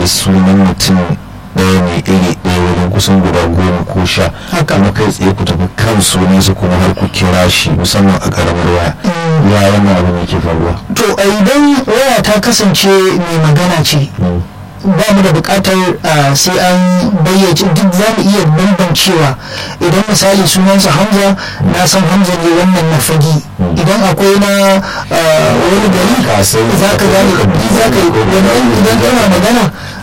sunan mutum ɗaya ne iri ɗaya wajen kusan guda goma ko sha kuma kai tsaye ku tafi kan sunansa kuma har ku kira shi musamman a ƙaramar waya ya wannan abin yake faruwa to idan waya ta kasance mai magana ce ba mu da bukatar sai an bayyace duk za mu iya bambancewa idan misali sunansa hamza na san hamza ne wannan na fagi idan akwai na wani gari za ka gane za ka yi idan kana magana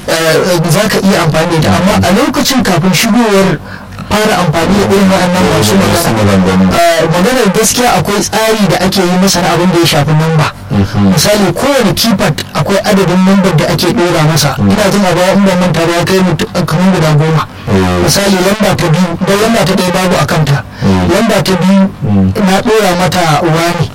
za ka iya amfani da amma a lokacin kafin shigowar fara amfani da irin waɗannan masu magana maganar gaskiya akwai tsari da ake yi masa na abin da ya shafi namba misali kowane keypad akwai adadin nambar da ake ɗora masa ina jin a baya in ban manta ba ya kai kamar guda goma misali lamba ta biyu don lamba ta ɗaya babu a kanta lamba ta biyu na ɗora mata wani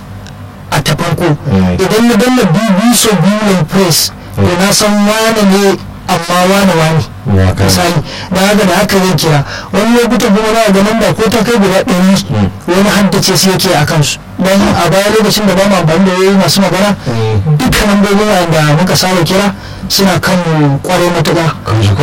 a ta farko idan na danna biyu biyu sau biyu press to na san wane ne amma wane wane misali da haka da haka zai kira wani lokutan kuma na ga namba ko ta kai guda ɗari wani haddace su yake a kansu don a baya lokacin da ba mu amfani da wayoyi masu magana dukkan lambobin da muka saba kira suna kan kwarai matuƙa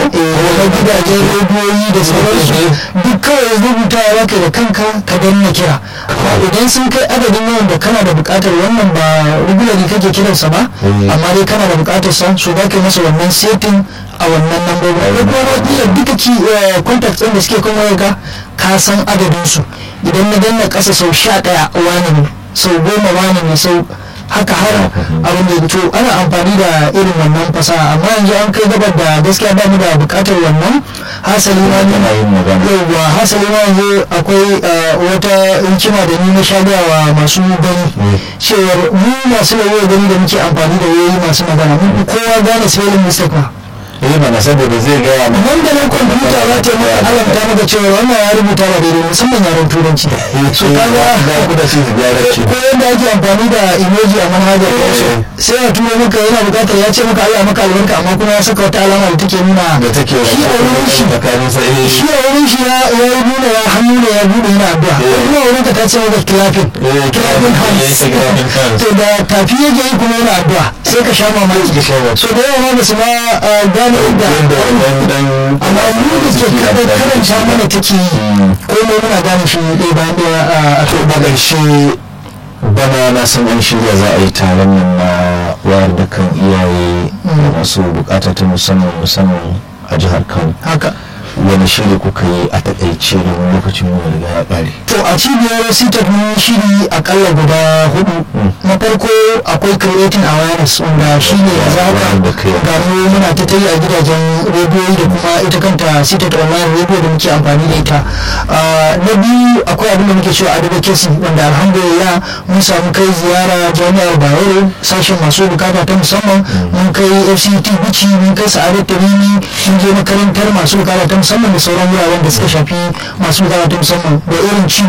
na gidajen rediyoyi da sauransu duk kawai rubuta ya baka da kanka ka danna kira idan sun kai adadin yawan da kana da buƙatar wannan ba regularly kake kiransa ba amma dai kana da buƙatar sa so ba ka masa wannan setting a wannan lambobin ko kuma wakila duka ki contacts ɗin da suke kan wayarka ka san adadin su idan na danna ƙasa sau sha ɗaya wani ne sau goma wani ne sau haka har abin da to ana amfani da irin wannan fasaha amma yanzu an kai gabar da gaskiya ba mu da bukatar wannan hasali ma ne yauwa hasali ma yanzu akwai wata hikima da ni na shagawa masu gani cewar mu masu lauyoyi gani da muke amfani da wayoyi masu magana mun kowa gane spelling mistake ma eh mana saboda zai gaya ma nan da nan kwamfuta za ta maka alamta maka cewa wannan ya rubuta ba daidai musamman yaren turanci so kaga da ku da shi gyara shi ko yadda ake amfani da emoji a manhajar wasu sai a turo maka yana bukatar ya ce maka Allah maka albarka amma kuma ya saka wata alama da take nuna da take shi a wurin shi tsakanin sa eh shi a wurin shi ya ya nuna ya hannu ne ya bude yana addu'a ko kuma wurin ka ta ce maka clapping clapping hands to da tafi yake yi kuma yana addu'a sai ka sha mamaki so da yawa ma ba su ma gane inda amma mu da ke kada karanta mana take yi komai muna gane shi ɗaya bayan ɗaya a to da ƙarshe bana na san an shirya za a yi taron nan na wayar da kan iyaye masu bukata ta musamman musamman a jihar kano haka wani shiri kuka yi a takaice domin lokacin mu riga ya ƙare to a cibiyar sitar mun shiri akalla guda hudu na farko akwai creating awareness wanda shi ne a zaka ga mu muna ta tayi a gidajen rediyoyi da kuma ita kanta sitar online radio da muke amfani da ita na biyu akwai abin da muke cewa advocacy wanda alhamdulillah mun samu kai ziyara jami'ar bayero sashen masu bukata ta musamman mun kai fct bici mun kai sa'adat tamimi mun je makarantar masu bukata ta musamman da sauran wuraren da suka shafi masu bukata ta musamman da irin ci